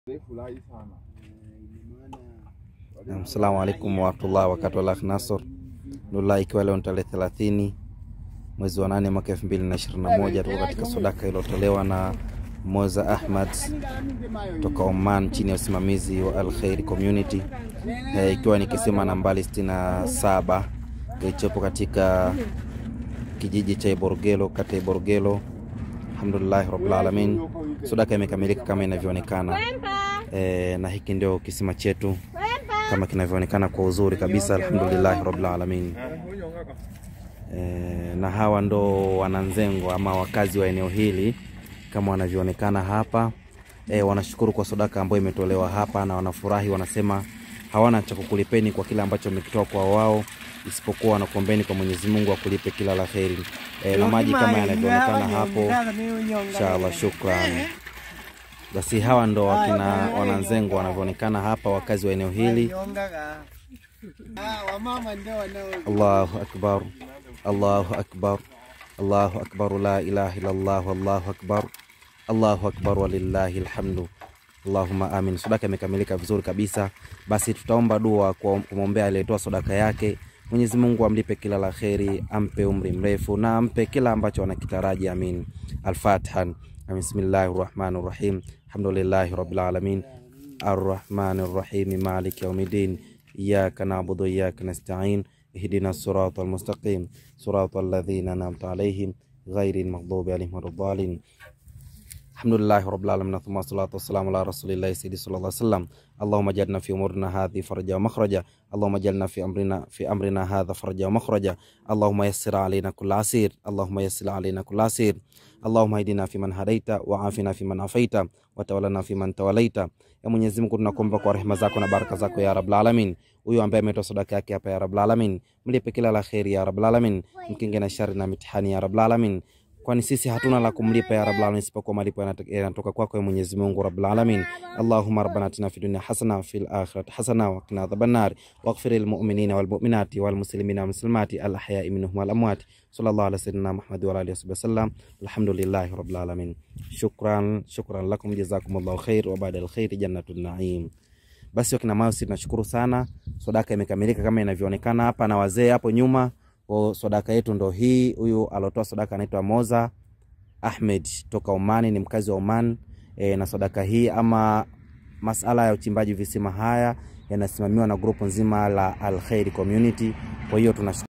Assalamu alaikum warahmatullahi wabarakatuh. Nasor Nullah, ikiwa leo ni tarehe thelathini mwezi wa nane mwaka elfu mbili na ishirini na moja tuko katika sadaka iliyotolewa na Moza Ahmad toka Oman chini ya usimamizi wa Al Khair Community e, ikiwa ni kisima nambari sitini na saba kilichopo katika kijiji cha Iborogelo kata ya Iborogelo. Alhamdulillahi rabbil alamin, sadaka imekamilika kama inavyoonekana e, na hiki ndio kisima chetu kama kinavyoonekana kwa uzuri kabisa. Alhamdulillahi rabbil alamin. E, na hawa ndo wananzengo ama wakazi wa eneo hili kama wanavyoonekana hapa e, wanashukuru kwa sadaka ambayo imetolewa hapa na wanafurahi, wanasema hawana cha kukulipeni kwa kile ambacho wamekitoa kwa wao, isipokuwa wanakuombeni kwa Mwenyezi Mungu akulipe kila la kheri. E, na maji kama yanavyoonekana hapo, inshallah, shukran. Basi hawa ndo wakina wananzengo wanavyoonekana hapa, wakazi wa eneo hili. Allahu akbar, Allahu akbar, Allahu akbar, la ilaha illallah, Allahu akbar, Allahu akbar, walillahi alhamdu. Allahumma amin. Sadaka imekamilika vizuri kabisa. Basi tutaomba dua kwa kumwombea aliyetoa sadaka yake. Mwenyezi Mungu amlipe kila la kheri, ampe umri mrefu na ampe kila ambacho anakitaraji. Amin. Al-Fatiha. Bismillahi rahmani rahim. Alhamdulillahi rabbil alamin arrahmani rahim maliki yaumiddin iyyaka na'budu wa iyyaka nasta'in ihdina sirata almustaqim sirata alladhina an'amta alaihim ghairi almaghdubi alaihim waladdallin Alhamdulillahi rabbil alamin thumma salatu wassalamu ala rasulillahi sayyidi sallallahu alaihi wasallam Allahumma jalna fi umurina hadhi faraja wa makhraja Allahumma jalna fi amrina fi amrina hadha faraja wa makhraja Allahumma yassir alaina kulla asir Allahumma yassir alaina kulla asir Allahumma hadina fi man hadaita wa afina fi man afaita wa tawallana fi man tawalaita. Ya Mwenyezi Mungu tunakuomba kwa rehema zako na baraka zako ya Rabbul Alamin. Huyu ambaye ametoa sadaka yake hapa ya Rabbul Alamin, mlipe kila la kheri ya Rabbul Alamin, mkinge na shari na mitihani ya Rabbul Alamin kwani sisi hatuna la kumlipa ya Rabbul Alamin isipokuwa malipo yanatoka kwako ya Mwenyezi Mungu Rabbul Alamin. Allahumma rabbana atina fid dunya hasana fil akhirati hasana wa qina adhaban nar waghfir lil mu'minina wal mu'minati wal muslimina wal muslimati al ahya'i minhum wal amwat sallallahu ala sayyidina Muhammad wa alihi wasallam alhamdulillahi rabbil alamin. Shukran, shukran lakum jazakumullahu khair wa ba'da al khair jannatul na'im. Basi wakina mausi tunashukuru sana, sadaka imekamilika kama inavyoonekana hapa na wazee hapo nyuma kwa sadaka yetu ndo hii. Huyu alotoa sadaka anaitwa Moza Ahmed toka Omani, ni mkazi wa Oman e, na sadaka hii ama masala ya uchimbaji visima haya yanasimamiwa na grupu nzima la Al Khair Community. Kwa hiyo tuna